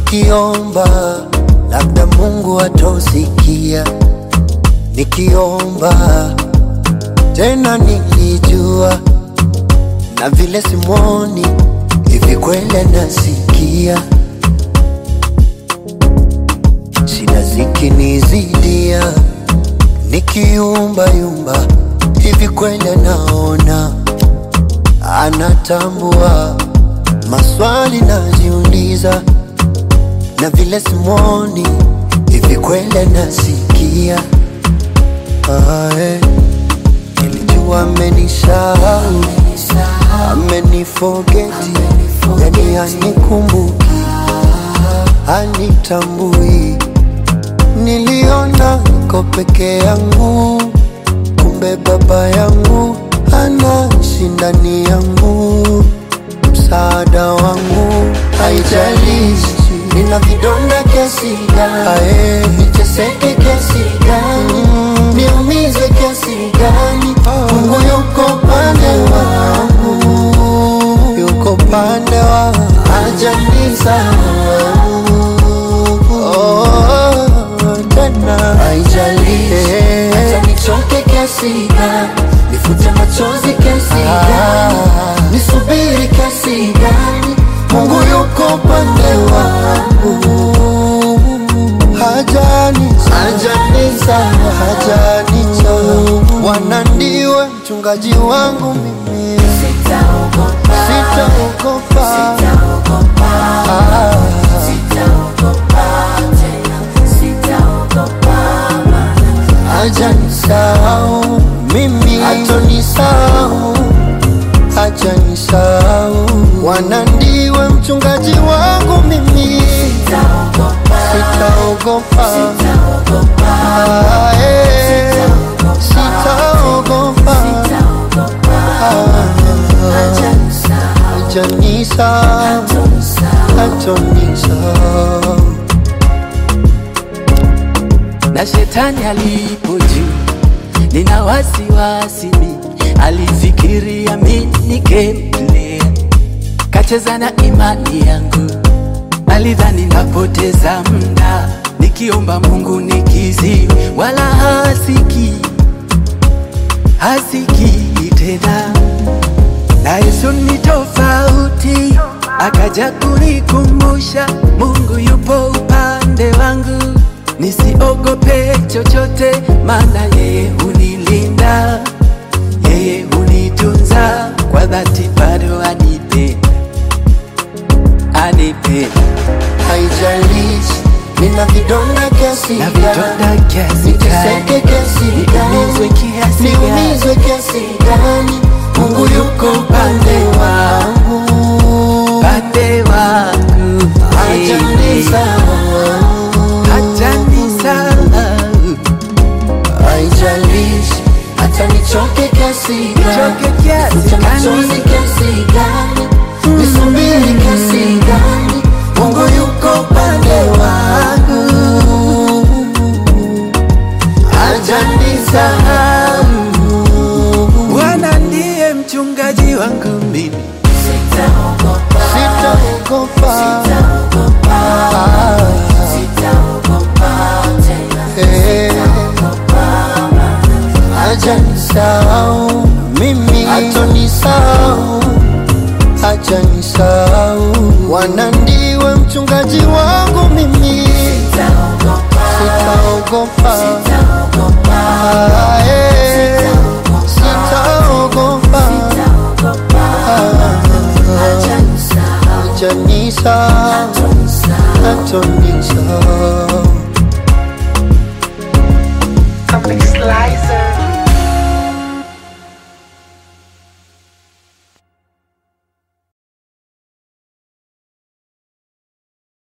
nikiomba labda Mungu atosikia, nikiomba tena nilijua, na vile simwoni hivi kweli nasikia, shida zikinizidia, nikiumba yumba hivi kweli naona, anatambua maswali najiuliza, na vile simwoni hivi kweli nasikia. Ah, eh. Nilijua amenisahau, amenifogeti, yani hanikumbuki, hanitambui. Niliona niko peke yangu, kumbe baba yangu anaishi ndani yangu, msaada wangu. Haijalishi nina vidonda kiasi gani, niteseke kiasi gani, niumizwe kiasi gani, Mungu yuko pande wangu, yuko pande wangu, hajanisahau. Oh, tena haijalishi hata nichoke kiasi gani, nifute machozi kiasi gani, nisubiri kiasi gani, Mungu yuko pande wangu, hajani hajanisahau, hajanisahau. Bwana ndiwe mchungaji wangu mimi, Sitaogopa, sitaogopa. sitaogopa, Ah. sitaogopa tena, sitaogopa maana hajanisahau mimi, hatonisahau, hajanisahau. Bwana ndiwe mchungaji wangu mimi, sitaogopa, sitaogopa. sitaogopa, Ah, eh, sitaogopa. sitaogopa, hajanisahau, Hajanisahau, hatonisahau. hatonisahau. na shetani alipo juu, nina wasiwasi mi, alifikiria mi nikemlea, kacheza na imani yangu, alidhani napoteza muda nikiomba Mungu nikizi, wala hasiki hasiki tena na Yesu ni tofauti, akaja kunikumbusha Mungu yupo upande wangu, nisiogope chochote, maana yeye hunilinda, yeye hunitunza kwa dhati, bado anipenda, anipenda Haijalishi nina vidonda kiasi na gani, vidonda kiasi niteseke gani, kiasi niumizwe gani, kiasi gani, niumizwe kiasi gani, Mungu yuko upande wangu, pande wangu hajanisahau. hajanisahau Haijalishi hata nichoke kiasi Nichoke gani, kiasi nifute gani. machozi kiasi gani, nisubiri kiasi gani, Mungu yuko upande wangu, hajanisahau. Bwana ndiye mchungaji wangu mimi, Sitaogopa, Sitaogopa, sitaogopa, ah, sitaogopa tena, eh, sitaogopa maana hajanisahau mimi, hatonisahau, hajanisahau. Bwana ndiwe mchungaji wangu mimi, sitaogopa, sitaogopa, sitaogopa, ah, eh, sitaogopa, sitaogopa, hajanisahau, hajanisahau, hatonisahau. hatonisahau.